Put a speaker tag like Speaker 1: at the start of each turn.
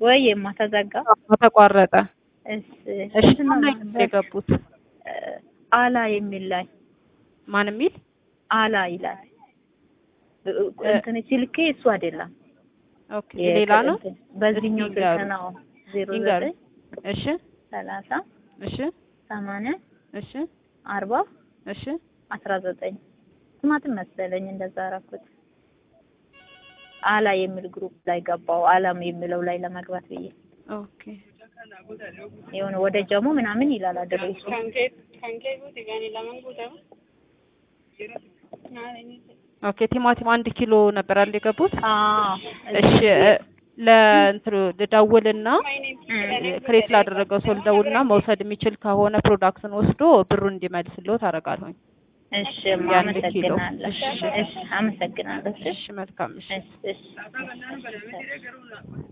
Speaker 1: ወይ የማ ተዘጋ።
Speaker 2: ተቋረጠ።
Speaker 1: እሺ
Speaker 2: እሺ
Speaker 1: እንትን ነው
Speaker 2: ላይ
Speaker 1: ነበር፣
Speaker 2: የገቡት
Speaker 1: እ፣ አላ የሚል ላይ
Speaker 2: ማን የሚል
Speaker 1: አላ ይላል። እ፣ እንትን ስልኬ እሱ አይደለም
Speaker 2: ኦኬ ሌላ ነው።
Speaker 1: እንትን በዚህኛው
Speaker 2: እስኪ
Speaker 1: ስልክ
Speaker 2: ንገሩ።
Speaker 1: ነው ዜሮ
Speaker 2: ይንገሩ።
Speaker 1: ዘጠኝ
Speaker 2: እሺ
Speaker 1: ሰላሳ
Speaker 2: እሺ
Speaker 1: ሰማንያ
Speaker 2: እሺ
Speaker 1: አርባ
Speaker 2: እሺ
Speaker 1: አስራ ዘጠኝ ስማትን መሰለኝ እንደዛ አደረኩት። አላ የሚል ግሩፕ ላይ ገባው። አላም የሚለው ላይ ለመግባት ብዬ
Speaker 2: ኦኬ
Speaker 1: የሆነ ወደ ጀሞ ምናምን ይላል አድሬሱ።
Speaker 2: ኦኬ ቲማቲም አንድ ኪሎ ነበር አይደል የገቡት?
Speaker 1: አዎ
Speaker 2: እሺ እ፣ ለእንትኑ ልደውልና ክሬት ላደረገው ሰው ልደውልና መውሰድ የሚችል ከሆነ ፕሮዳክትን ወስዶ ብሩን እንዲመልስልዎት አደርጋለሁኝ።
Speaker 1: እሺ
Speaker 2: የአንድ ኪሎ።
Speaker 1: አመሰግናለሁ።
Speaker 2: እሺ።
Speaker 1: እሺ አመሰግናለሁ። እሺ
Speaker 2: እሺ መልካም እሺ
Speaker 1: እሺ እሺ